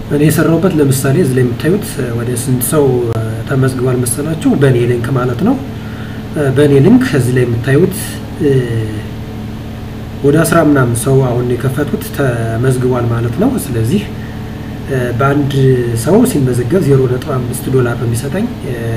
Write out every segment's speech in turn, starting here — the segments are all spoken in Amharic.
እኔ የሰራሁበት ለምሳሌ እዚህ ላይ የምታዩት ወደ ስንት ሰው ተመዝግቧል መሰላችሁ? በእኔ ሊንክ ማለት ነው። በእኔ ሊንክ እዚህ ላይ የምታዩት ወደ አስራ ምናምን ሰው አሁን የከፈቱት ተመዝግቧል ማለት ነው። ስለዚህ በአንድ ሰው ሲመዘገብ ዜሮ ነጥብ አምስት ዶላር ነው የሚሰጠኝ።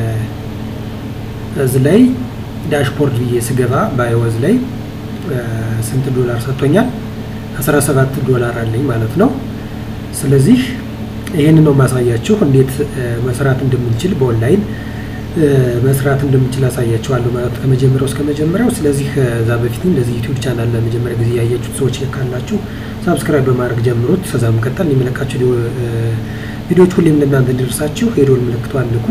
እዚህ ላይ ዳሽቦርድ ብዬ ስገባ ባይወዝ ላይ ስንት ዶላር ሰጥቶኛል? 17 ዶላር አለኝ ማለት ነው። ስለዚህ ይህን ነው ማሳያችሁ እንዴት መስራት እንደምንችል በኦንላይን መስራት እንደምንችል አሳያችኋለሁ ማለት ነው ከመጀመሪያው እስከ መጀመሪያው። ስለዚህ ከዛ በፊት እንደዚህ ዩቲዩብ ቻናል ለመጀመሪያ ጊዜ ያያችሁት ሰዎች ካላችሁ ሳብስክራይብ በማድረግ ጀምሩት። ከዛ መቀጠል የሚለቃቸው ቪዲዮዎች ሁሌም ለእናንተ እንዲደርሳችሁ የደወል ምልክቷን ንኩ።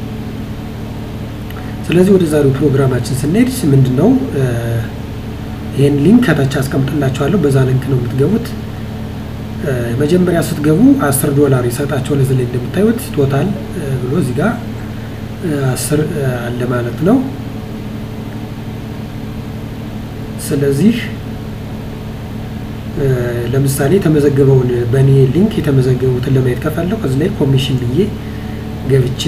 ስለዚህ ወደ ዛሬው ፕሮግራማችን ስንሄድ ምንድን ነው ይህን ሊንክ ከታች አስቀምጥላችኋለሁ። በዛ ሊንክ ነው የምትገቡት። መጀመሪያ ስትገቡ አስር ዶላር ይሰጣቸው ለዚህ ላይ እንደምታዩት ቶታል ብሎ እዚህ ጋር አስር አለ ማለት ነው። ስለዚህ ለምሳሌ የተመዘገበውን በእኔ ሊንክ የተመዘገቡትን ለማየት ከፈለኩ እዚህ ላይ ኮሚሽን ብዬ ገብቼ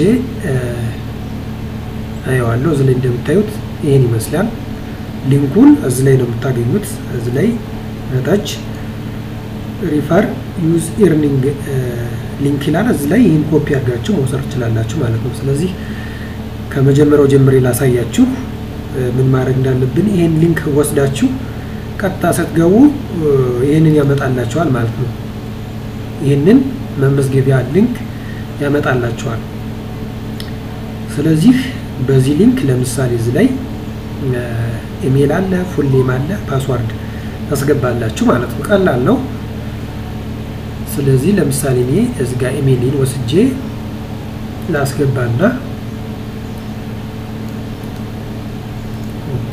አየዋለሁ። እዚህ ላይ እንደምታዩት ይህን ይመስላል። ሊንኩን እዚህ ላይ ነው የምታገኙት። እዚህ ላይ ታች ሪፈር ዩዝ ኤርኒንግ ሊንክ ይላል። እዚህ ላይ ይህን ኮፒ አድርጋችሁ መውሰድ ትችላላችሁ ማለት ነው። ስለዚህ ከመጀመሪያው ጀምሬ ላሳያችሁ ምን ማድረግ እንዳለብን። ይህን ሊንክ ወስዳችሁ ቀጥታ ስትገቡ ይህንን ያመጣላችኋል ማለት ነው። ይህንን መመዝገቢያ ሊንክ ያመጣላችኋል። ስለዚህ በዚህ ሊንክ ለምሳሌ እዚህ ላይ ኢሜል አለ፣ ፉል ኔም አለ፣ ፓስዋርድ ታስገባላችሁ ማለት ነው። ቀላል ነው። ስለዚህ ለምሳሌ እኔ እዚህ ጋር ኢሜይሌን ወስጄ ላስገባና ኮፒ።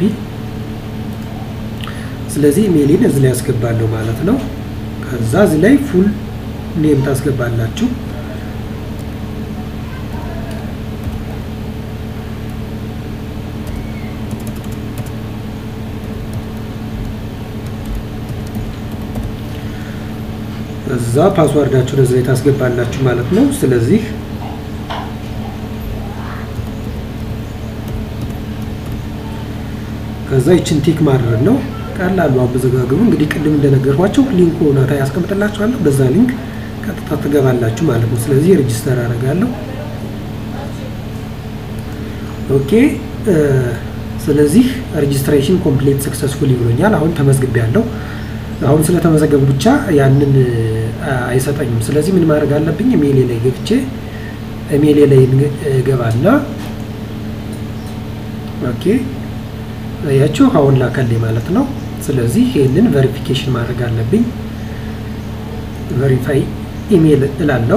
ስለዚህ ኢሜይሌን እዚህ ላይ ያስገባለሁ ማለት ነው። ከዛ እዚህ ላይ ፉል ኔም ታስገባላችሁ። እዛ ፓስዋርዳችሁን እዚህ ላይ ታስገባላችሁ ማለት ነው። ስለዚህ ከዛ ይችን ቲክ ማድረግ ነው። ቀላሉ አመዘጋገቡ እንግዲህ ቅድም እንደነገርኳቸው ሊንኩ ናታ ያስቀምጥላችኋለሁ። በዛ ሊንክ ቀጥታ ትገባላችሁ ማለት ነው። ስለዚህ ሬጅስተር አደርጋለሁ። ኦኬ። ስለዚህ ሬጅስትሬሽን ኮምፕሌት ሰክሰስፉል ይብሎኛል። አሁን ተመዝግቤያለሁ። አሁን ስለተመዘገቡ ብቻ ያንን አይሰጠኝም። ስለዚህ ምን ማድረግ አለብኝ? ኢሜይሌ ላይ ገብቼ ኢሜይሌ ላይ ገባና ኦኬ ያችሁ አሁን ላከልኝ ማለት ነው። ስለዚህ ይህንን ቨሪፊኬሽን ማድረግ አለብኝ። ቨሪፋይ ኢሜይል እላለሁ።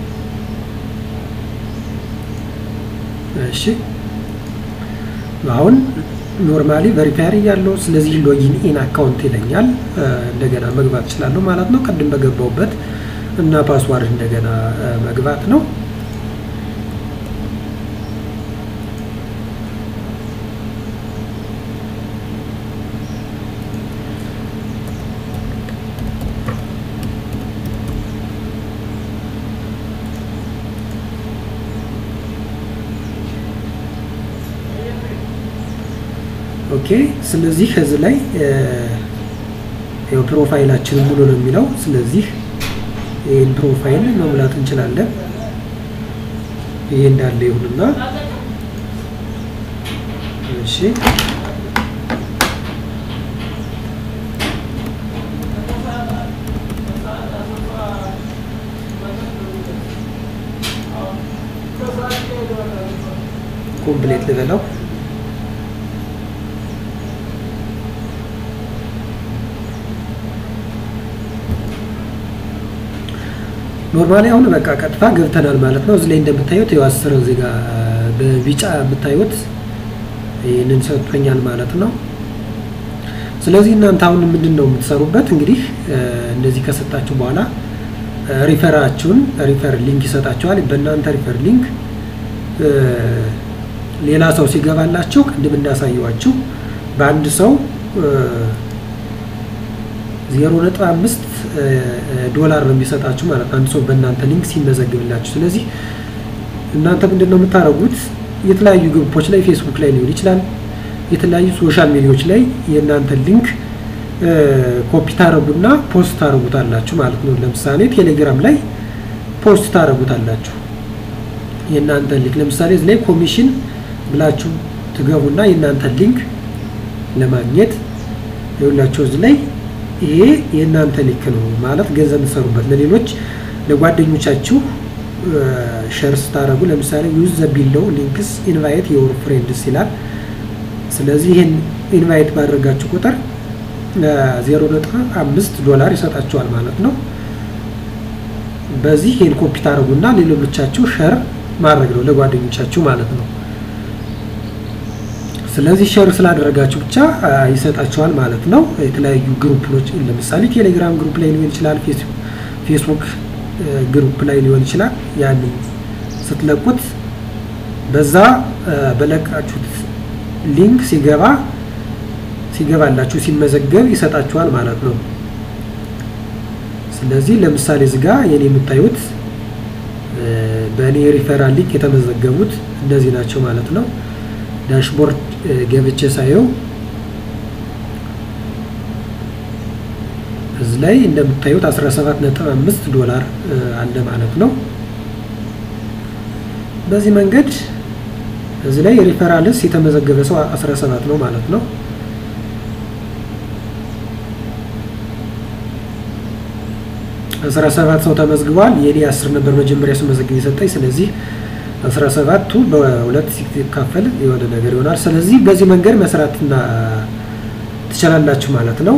እሺ አሁን ኖርማሊ ቨሪፋየር እያለው ስለዚህ ሎጊን ኢን አካውንት ይለኛል። እንደገና መግባት እችላለሁ ማለት ነው። ቅድም በገባውበት እና ፓስዋርድ እንደገና መግባት ነው። ኦኬ ስለዚህ ከዚህ ላይ ያው ፕሮፋይላችን ሙሉ ነው የሚለው። ስለዚህ ይህን ፕሮፋይል መሙላት እንችላለን። ይሄ እንዳለ ይሁንና እሺ ኮምፕሌት ልበለው። ኖርማሊ አሁን በቃ ቀጥታ ገብተናል ማለት ነው። እዚህ ላይ እንደምታዩት ያው አስር እዚህ ጋር በቢጫ የምታዩት ይህንን ሰጥቶኛል ማለት ነው። ስለዚህ እናንተ አሁን ምንድን ነው የምትሰሩበት? እንግዲህ እንደዚህ ከሰጣችሁ በኋላ ሪፈራችሁን ሪፈር ሊንክ ይሰጣችኋል። በእናንተ ሪፈር ሊንክ ሌላ ሰው ሲገባላችሁ ቅድም እንዳሳየዋችሁ በአንድ ሰው ዜሮ ነጥብ አምስት ዶላር ነው የሚሰጣችሁ ማለት ነው አንድ ሰው በእናንተ ሊንክ ሲመዘግብላችሁ። ስለዚህ እናንተ ምንድን ነው የምታደርጉት? የተለያዩ ግሩፖች ላይ ፌስቡክ ላይ ሊሆን ይችላል፣ የተለያዩ ሶሻል ሚዲያዎች ላይ የእናንተ ሊንክ ኮፒ ታደረጉና ፖስት ታደረጉታላችሁ ማለት ነው። ለምሳሌ ቴሌግራም ላይ ፖስት ታደረጉታላችሁ የእናንተ ሊንክ። ለምሳሌ እዚህ ላይ ኮሚሽን ብላችሁ ትገቡና የእናንተ ሊንክ ለማግኘት ይኸውላችሁ እዚህ ላይ ይሄ የእናንተ ሊንክ ነው ማለት ገንዘብ የምትሰሩበት ለሌሎች ለጓደኞቻችሁ ሸር ስታደረጉ ለምሳሌ ዩዝ ዘ ቢለው ሊንክስ ኢንቫይት የወር ፍሬንድስ ይላል። ስለዚህ ይህን ኢንቫይት ባደረጋችሁ ቁጥር ዜሮ ነጥብ አምስት ዶላር ይሰጣችኋል ማለት ነው። በዚህ ይህን ኮፒ ታደረጉና ሌሎቻችሁ ሸር ማድረግ ነው ለጓደኞቻችሁ ማለት ነው። ስለዚህ ሸር ስላደረጋችሁ ብቻ ይሰጣችኋል ማለት ነው። የተለያዩ ግሩፖች ለምሳሌ ቴሌግራም ግሩፕ ላይ ሊሆን ይችላል፣ ፌስቡክ ግሩፕ ላይ ሊሆን ይችላል። ያንን ስትለቁት በዛ በለቃችሁት ሊንክ ሲገባ ሲገባላችሁ ሲመዘገብ ይሰጣችኋል ማለት ነው። ስለዚህ ለምሳሌ እዚጋ የኔ የምታዩት በእኔ ሪፈራል ሊንክ የተመዘገቡት እነዚህ ናቸው ማለት ነው። ዳሽቦርድ ገብቼ ሳየው እዚህ ላይ እንደምታዩት 17.5 ዶላር አለ ማለት ነው። በዚህ መንገድ እዚህ ላይ ሪፈራልስ የተመዘገበ ሰው 17 ነው ማለት ነው። አስራ ሰባት ሰው ተመዝግቧል። የኔ አስር ነበር መጀመሪያ ስመዘግብ የሰጠኝ። ስለዚህ አስራ ሰባቱ በሁለት ሲካፈል የሆነ ነገር ይሆናል። ስለዚህ በዚህ መንገድ መስራትና ትችላላችሁ ማለት ነው።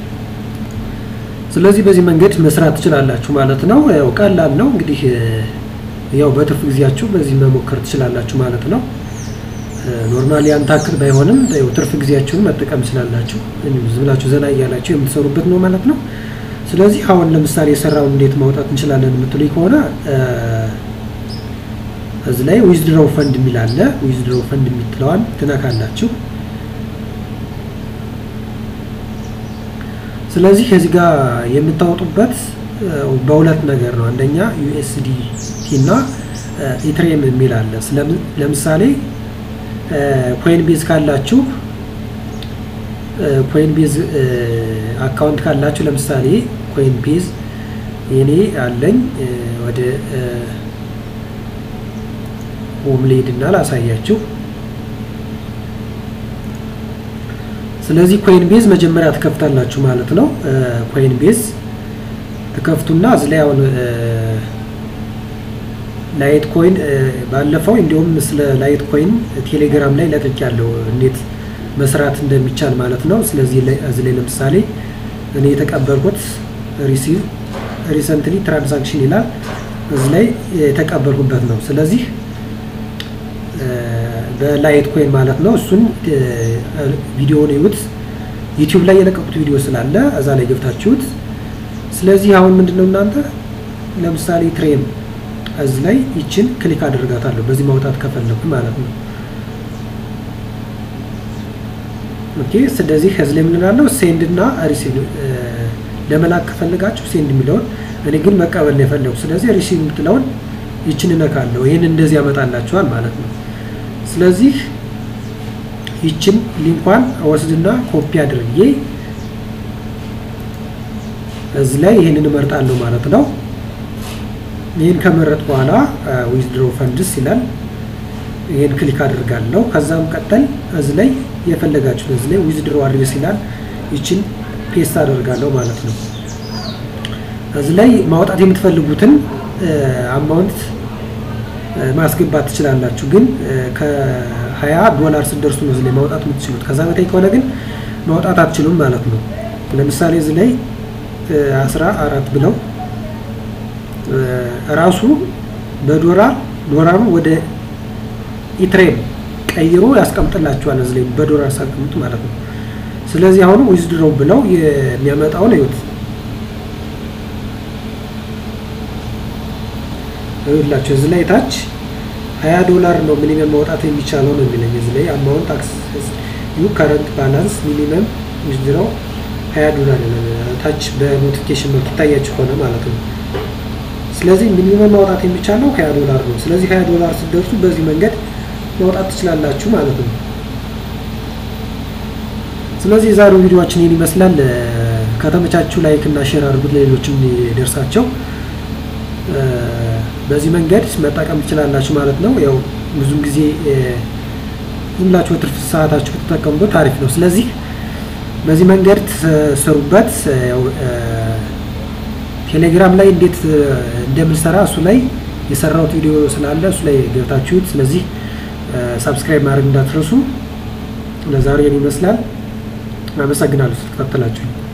ስለዚህ በዚህ መንገድ መስራት ትችላላችሁ ማለት ነው። ያው ቀላል ነው እንግዲህ ያው በትርፍ ጊዜያችሁ በዚህ መሞከር ትችላላችሁ ማለት ነው። ኖርማሊ ያን ታክል ባይሆንም ያው ትርፍ ጊዜያችሁን መጠቀም ትችላላችሁ። ዝም ብላችሁ ዘና እያላችሁ የምትሰሩበት ነው ማለት ነው። ስለዚህ አሁን ለምሳሌ የሰራውን እንዴት ማውጣት እንችላለን የምትሉኝ ከሆነ እዚህ ላይ ዊዝድሮው ፈንድ የሚል አለ። ዊዝድሮው ፈንድ የምትለዋን ትነካላችሁ። ስለዚህ ከዚህ ጋር የምታወጡበት በሁለት ነገር ነው። አንደኛ ዩኤስዲቲ እና ኢትሬም የሚል አለ። ለምሳሌ ኮይን ቤዝ ካላችሁ ኮይን ቤዝ አካውንት ካላችሁ ለምሳሌ ኮይን ቤዝ የኔ አለኝ። ወደ ሆም ሌድ እና ላሳያችሁ። ስለዚህ ኮይን ቤዝ መጀመሪያ ትከፍታላችሁ ማለት ነው። ኮይን ቤዝ ትከፍቱና እዚህ ላይ አሁን ላይት ኮይን ባለፈው እንዲሁም ስለ ላይት ኮይን ቴሌግራም ላይ ለቅቅ ያለው እንዴት መስራት እንደሚቻል ማለት ነው። ስለዚህ እዚህ ላይ ለምሳሌ እኔ የተቀበልኩት ሪሲቭ ሪሰንትሊ ትራንዛክሽን ይላል እዚህ ላይ የተቀበልኩበት ነው። ስለዚህ በላይት ኮይን ማለት ነው። እሱን ቪዲዮውን ይዩት። ዩቲዩብ ላይ የለቀቁት ቪዲዮ ስላለ እዛ ላይ ገብታችሁት። ስለዚህ አሁን ምንድነው እናንተ ለምሳሌ ትሬም እዚህ ላይ ይችን ክሊክ አድርጋታለሁ በዚህ ማውጣት ከፈለኩ ማለት ነው። ኦኬ ስለዚህ ከዚህ ላይ የምንላለው ሴንድ እና ሪሲቭ ለመላክ ከፈልጋችሁ ሴንድ የሚለውን እኔ ግን መቀበል ነው የፈለጉ። ስለዚህ ሪሲቭ የምትለውን ይችን እነካለሁ። ይህን እንደዚህ ያመጣላችኋል ማለት ነው። ስለዚህ ይችን ሊንኳን ወስድና ኮፒ አድርጌ እዚህ ላይ ይህንን እመርጣለሁ ማለት ነው። ይህን ከመረጥ በኋላ ዊዝድሮ ፈንድስ ይላል። ይህን ክሊክ አድርጋለሁ። ከዛም ቀጠል እዚህ ላይ የፈለጋችሁት እዚህ ላይ ዊዝድሮ አድሬስ ይላል። ይችን ፔስት አደርጋለሁ ማለት ነው። እዚህ ላይ ማውጣት የምትፈልጉትን አማውንት ማስገባት ትችላላችሁ። ግን ከ20 ዶላር ስትደርሱ ነው እዚህ ላይ ማውጣት የምትችሉት። ከዛ በታይ ከሆነ ግን ማውጣት አትችሉም ማለት ነው። ለምሳሌ እዚህ ላይ አስራ አራት ብለው ራሱ በዶላር ዶላሩ ወደ ኢትሬም ቀይሮ ያስቀምጥላችኋል። እዚህ ላይ በዶላር ሳቀምጡ ማለት ነው። ስለዚህ አሁን ዊዝድሮው ብለው የሚያመጣውን እዩት። ይኸውላችሁ እዚህ ላይ ታች ሀያ ዶላር ነው ሚኒመም ማውጣት የሚቻለው ነው የሚለኝ። እዚህ ላይ አማውንት አክሰስ ዩ ከረንት ባላንስ ሚኒመም ዊዝድሮው ሀያ ዶላር ይላል። ታች በኖቲፊኬሽን መልክ ይታያችሁ ሆነ ማለት ነው። ስለዚህ ሚኒመም ማውጣት የሚቻለው ሀያ ዶላር ነው። ስለዚህ ሀያ ዶላር ስትደርሱ በዚህ መንገድ ማውጣት ትችላላችሁ ማለት ነው። ስለዚህ የዛሬው ቪዲዮችን ይህን ይመስላል። ከተመቻችሁ ላይክ እና ሼር አድርጉት ለሌሎችም እንዲደርሳቸው። በዚህ መንገድ መጠቀም ትችላላችሁ ማለት ነው። ያው ብዙም ጊዜ ዝም ብላችሁ በትርፍ ሰዓታችሁ ብትጠቀሙበት አሪፍ ነው። ስለዚህ በዚህ መንገድ ትሰሩበት። ቴሌግራም ላይ እንዴት እንደምንሰራ እሱ ላይ የሰራሁት ቪዲዮ ስላለ እሱ ላይ ገብታችሁት፣ ስለዚህ ሳብስክራይብ ማድረግ እንዳትረሱ። ለዛሬ ይመስላል። አመሰግናለሁ ስለተከታተላችሁ።